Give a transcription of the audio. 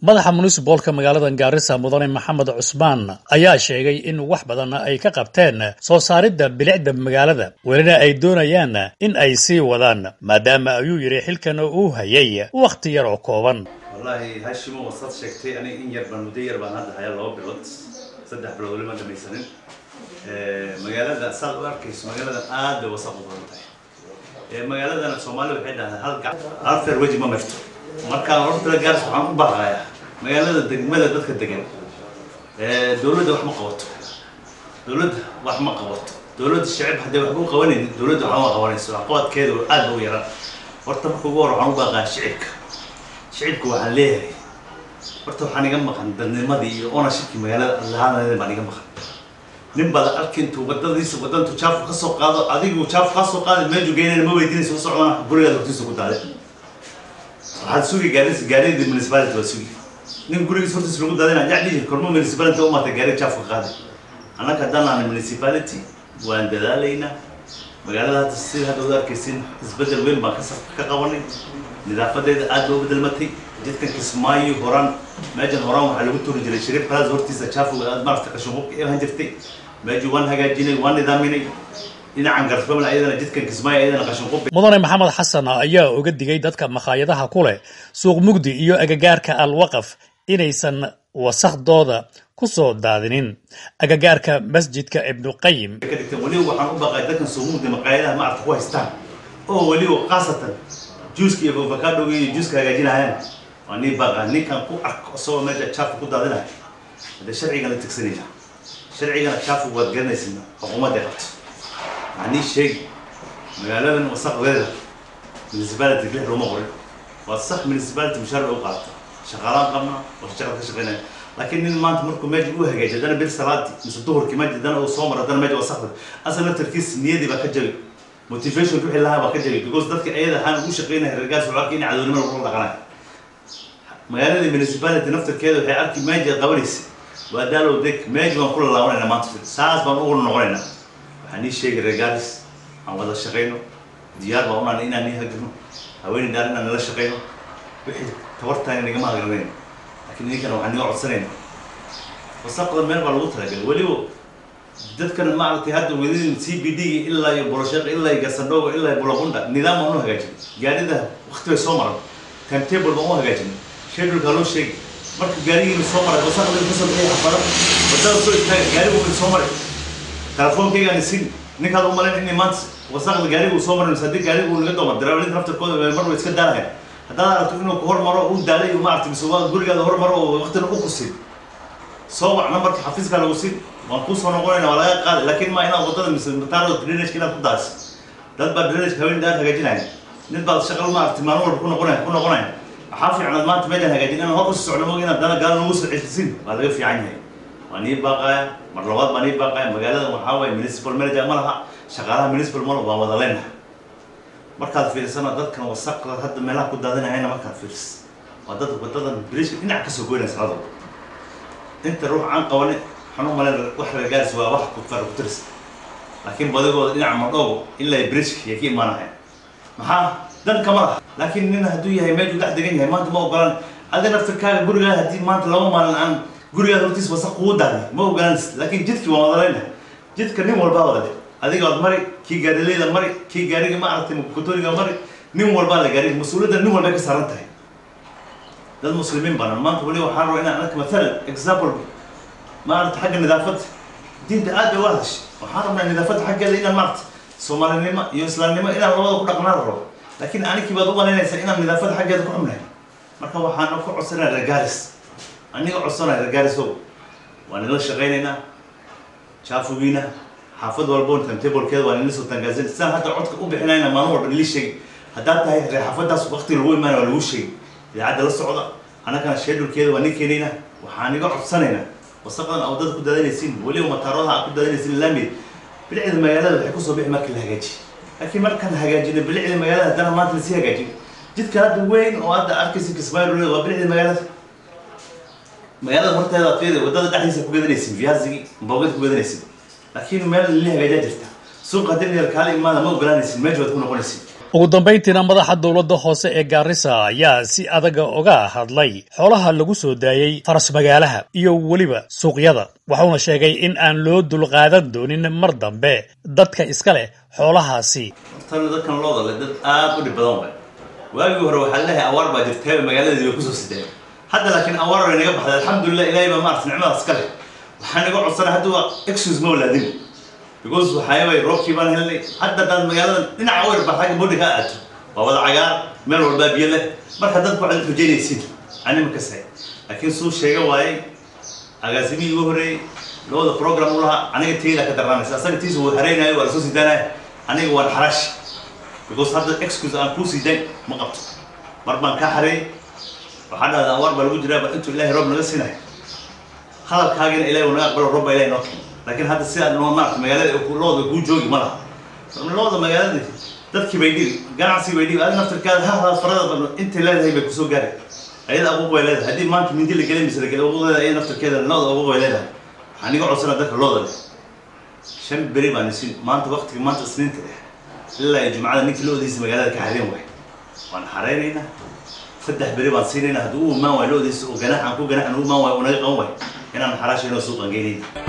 madaxa municipolka magaalada gaarisa mudane maxamed cusmaan ayaa sheegay in wax badan ay ka qabteen soo saaridda bilicda magaalada welina ay doonayaan in ay sii wadaan maadaama ayuu yidhi xilkan uu hayay wakhti yar oo kooban wallaahi hashimo wasaad sheegtay aniga in yar baan muddo yar baan hadda hayaa laba bilood saddex bilood weli maan dhamaysanin magaalada saad u arkayso magaaladan aad bay wasaq u badan tahay magaaladana soomaalida waxay dhahdaan hal gac hal feer weji ma marto markaan horta gaaris waxaan u baaqayaa magaalada degmada dadka degan dowladda wax ma qabato dowladda wax ma qabato dowladda shacib haddii waxba u qabanaynin dowladda waxba ma qabanayso waxqabadkeeda aad ba u yaraan horta marka ugu hor waxaan u baaqayaa shicibka shicibka waxaan leeyahay horta waxaan iga maqan dadnimadii iyo ownershipkii magaalada lahaanadeeda baan iga maqan nin baad arki intuu wadadiisa wadantu jaafu ka soo qaado adigu jaafu kaa soo qaada meeju geynayna ma weydiinaysa u socdaan gurigaada hortiisa ku daaday waxaad sugi gaadis gaadidii municipality waa sugi nin gurigiis hortiisa lagu daadayna jacdii kormo municipality u maatay gaari jaafu ka qaaday annaga haddaan nahay municipality waan dadaalaynaa magaalada hadda sida hadda ud arkaysin isbedel weyn baan ka qabanay nidaafadeeda aad ba u bedelmatay jidkan kismaayo horaan meejan horaan waxaa lagu turi jiray shariif kalaas hortiisa jaafuga aad maarata qashinqubka ilan jirtay meeju waan hagaajinay waan nidaaminay dhinacan garsbamla ayadana jidkan kismaayo ayadana qashinqub mudane maxamed xasan ayaa uga digay dadka makhaayadaha ku leh suuq mugdi iyo agagaarka alwaqaf inaysan wasakhdooda ku soo daadinin agagaarka masjidka ibnuqayim ka dhigteen weliba waxaan u baqay dadkan suuq mugdi maqaayadaha maarata ku haystaan oo weliba khaasatan juuska iyo avocado iyo juuska hagaajinayaan waa nii baqa ninkan ku arko isagoo meesha jaafu ku daadinaya haddee sharcigan la tigsanaya sharcigana jaafu waad garanaysin xukuumadda qabto waxaa nii sheegi magaaladan wasaqdeeda municipality lix looma qorin waa sax municipality mushaar bay u qaata shaqaalaan qabna oo shaqal ka shaqaynaya laakiin nin maanta markuu meesha u hagaajiyo haddana bil salaadii mise duhurkii meesha haddana uu soo maro haddana meesha wasaqda asal laftarkiis niyadii baa ka jabi motivation wixii lahaa baa ka jabi because dadka ayada ahaan ugu shaqaynaya reergaas wuxuu arkay in cadownimo lagu dhaqanayo magaaladii municipality naftarkeeda waxay arki meeja qabanaysa waa daalow deg meeji baan kula laabanayna maanta saas baan ugu noqonaynaa waxaan nii sheegay reergaaris aan wada shaqayno diyaar baan unaan inaan nii hagano haweeney dhaar inaan nala shaqayno wixii tabartaana nagama hagranayno laakiin idinkana waxaan niga codsanayna wasaqda meel baa lagu talagalay weliba dadkan maaragtay hadda wadadin c b d ilaa iyo bolosheeq ilaa iyo garsandhoogo ilaa iyo bulabunda nidaam baan u hagaajinay gaarida wakti bay soo maran timetable baan u hagaajinay scheduleka loo sheegi marka gaarigiina soo maray wasaqda kasoo bixiyay xafada wadada soo istaaga gaarigu way soo maray telefoonkaygaan isin ninkaad u malayn inay maanta wasaqda gaarigu soo maray haddii gaarigu laga doomar daraawalinta naftarkooda mar way iska daalahayn haddaad aragto inuu ku hormaro uu daalay maaragtay mise waa gurigaada hormaro oo waqtina u kusin soo wac nambarka xafiiska lagu sin waan kusoo noqonayna waa laga qaaday laakiin ma inaad wadada mise mataaro drainage inaad ku daasi dad baa drainage haween daar hagaajinaya nin baad shaqal maaragtay maalin walba ku noqonaya ku noqonaya waxaa fiicnaad maanta meelaan hagaajin inaan hor usi socdo moog inaad dana gaala nagu soo celisin waa laga fiican yahay waa nii baaqaya mar labaad baa nii baaqaya magaalada waxaa waaye municipal manager ma laha shaqaalaha municipal ma laha waa wada leenahay markaad fiirsana dadkan wasaqda hadda meelaha ku daadinayana markaad fiirs waa dad wadadan bridgeka dhinac kasoo goynaya sanadooda inta ruux aan qabanin waxaan u malayn wax reergaaris waa wax kufar ku tiris laakiin badigooda dhinaca madhoogo ilaa bridgeka yay ka imaanaya maxaa dan kama laha laakiin nin hadduu yahay meeshuu dhex degan yahay maanta ma ogolaan adi naftirkaaga gurigaada haddii maanta laba maalin aan gurigaada hortiis wasaq kugu daaday ma ogolanaysid laakiin jidkii waan wada leynahay jidka nin walbaa wada le adiga waad mari kii gaadileyda mari kii gaariga ma aragtay kutoriga mari nin walbaa la gaariga mas-uuliyadda nin walbay ka saaran tahay dad muslimiin banan maanta weli waxaan rabaa inaan arka mathalan example maaragta xagga nidaafadda diinta aad bay u hadashay waxaan rabnaa nidaafadda xaggeeda inaan maaragta soomaalinimo iyo islaamnimo inaan labada ku dhaqnaan rabo laakiin anikii baad u malaynaysaa inaan nidaafadda xaggeeda ku xumnahay marka waxaan ku codsanaya reergaaris aniga codsanaya reergaarisow waan nila shaqaynaynaa jaafugiina xaafad walbo timetablekeeda waa nila soo tangaazin sidaan hadda codka u bixinayna maalin walba nili sheegi haddaad tahay reer xaafadaas waqtiga lagu imaanaya waa lagu sheegi idaacadda la socda annagana shedulkeeda waa nin keenayna waxaan iga codsanaynaa wasaqdan a wadada ku daadanaysiin weliba mataaradaha aad ku daadanaysiin laamid bilicda magaalada waxay kusoo bixi markii la hagaajiy laakiin markaan hagaajina bilicda magaalada haddana maanta lasii hagaajin jidka hadda weyn oo hadda arkaysa kismaayo waa bilicda magaalada magaalada horteeda aad fiiri wadada dhexdiisa ku gadanaysin viazigi mboogada ku gadanaysin laakiin meel lili hagaajaa jirta suuqa haddii kaala imaada ma ogolanaysin meesha waad ku noqonaysin ugu dambayntiina madaxa dowladda hoose ee gaarisa ayaa si adaga uga hadlay xoolaha lagu soo daayey faras magaalaha iyo weliba suuqyada wuxuuna sheegay in aan loo dulqaadan doonin mar dambe dadka iska leh xoolahaasi hortana dadkan looda leh dad aad u dhib badan waay waagii hore waxaa leeyahay awaar baa jirtay magaaladii way kusoo sideen hadda laakiin awaar way naga baxday alxamdulilah ilaahay baa maarata nicmadaas iska leh waxaa naga codsanay hadda waa excuse ma walaadin because waxaayabay roobkii baan helnay hadda daan magaalada dhinaca weer baa xagga bodi ka aato waa wada cagaar meel walbaa biyo leh marka dadku waxaad xujaynaysiin anima kasay laakiin suu sheega waayey agaasimihii ugu horreeyey looda program u lahaa aniga teyda ka darnaanaysa asaga tiisa wuu haraynayo waa lasoo sidaanaya aniga waan xarash because hadda excuse aan kuu siidayn ma qabto mar baan kaa xareeyey waxaa dhahda awaar baa lagu jiraa ba intuu ilaahay roob naga siinayo hadalkaagina ilahay uu naga aqbalo roob baa ilahay noo keen laakiin hadda sidaa noo maarata magaalada looda kuu joogi ma laha looda magaalada dadkii bay dhigi ganacsigii bay dhigi adi naftirkaada ha ha farada badno intay leedahay bay kusoo gaari ayada abuuq bay leedahay haddii maanta mindi la gelin mise la gelin abuuqdeeda ayada naftirkeeda looda abuuq bay leedahay waxaan iga codsana dadka looda leh shan beri baan isin maanta waqtiga maanta isniinta eh ilaa iyo jumcada ninkii loodiisa magaalada ka xareen waay waan xareynaynaa saddex beri baan siinaynaa haddii u imaan waay loodiisa oo ganax aan ku ganaxan u imaan waay uu naga qaban waay inaan xaraashayno suuqan geynayna